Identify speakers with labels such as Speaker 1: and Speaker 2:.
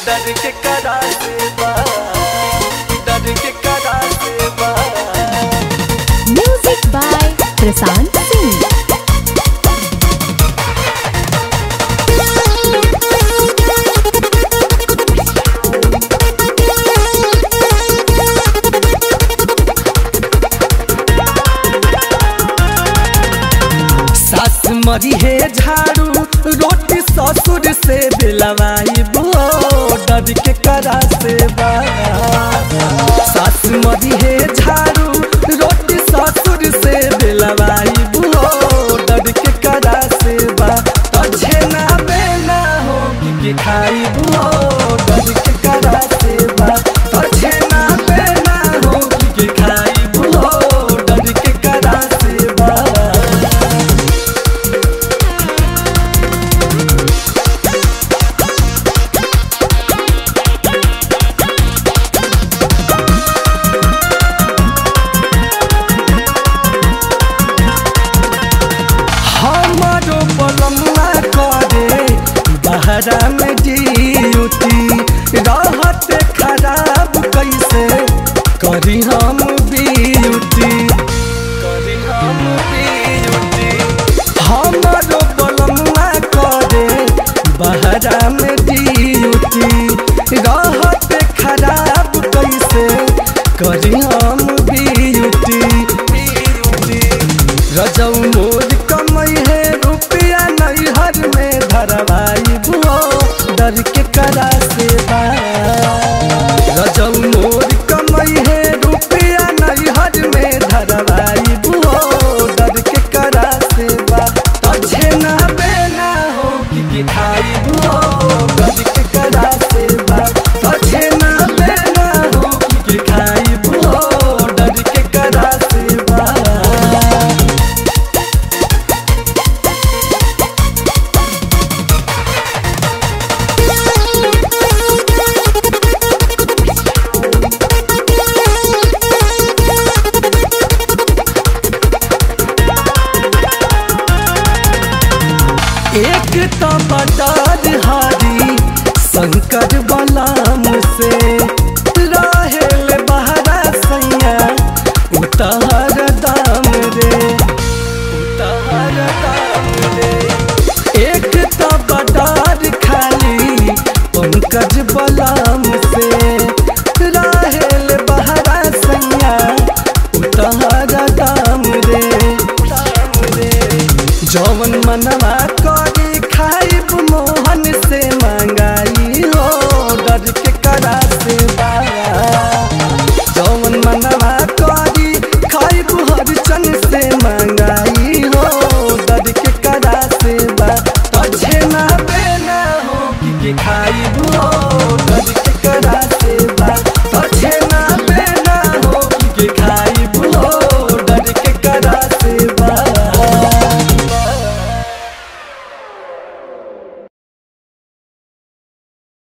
Speaker 1: डर के करा से बा डर के करा से बा
Speaker 2: Music by Prasant Singh.
Speaker 1: सास मरी है झाड़ू रोटी ससुर से दिलवाई बो डर के करा से बा सास मरी है झाड़ू रोटी ससुर से दिलवाई बो डर के करा से बा तुझे ना बेना हो कि खाई बो डर के करा से बा तुझे ना बेना हो कि खाई बो डर के करा से बा हमारो बलम्मा करे बहरा में ड्यूटी रहत खराब कैसे करी हम ब्यूटी करी हम ब्यूटी हमारो बलम्मा करे बहरा में ड्यूटी रहत खराब कैसे करी हम ब्यूटी ब्यूटी रजौ मोर कमई है रुपया नैहर में धरवाई बुओ डर के करा से बा रजौ मोर कमई है रुपया नैहर में धरवाई बुओ डर के करा से बा तुझे ना बेना हो कि खाई बुओ डर के करा से बा तुझे ना बेना हो कि खाई बुओ डर के करा से बा एक तो बटाद हारी शंकर बलाम से रहेल बहरा सैया उतार दाम रे उतार दाम रे एक तो बटाद खाली पंकज बलाम से रहेल बहरा सैया उतार दाम रे दाम रे जौवन मनवा करी खाइब मोहन से मंगाई हो डर के करा से बाया जौवन मनवा करी खाइब हरचन से मंगाई हो डर के करा से बा तुझे ना बेना हो कि खाइब हो डर के करा से बा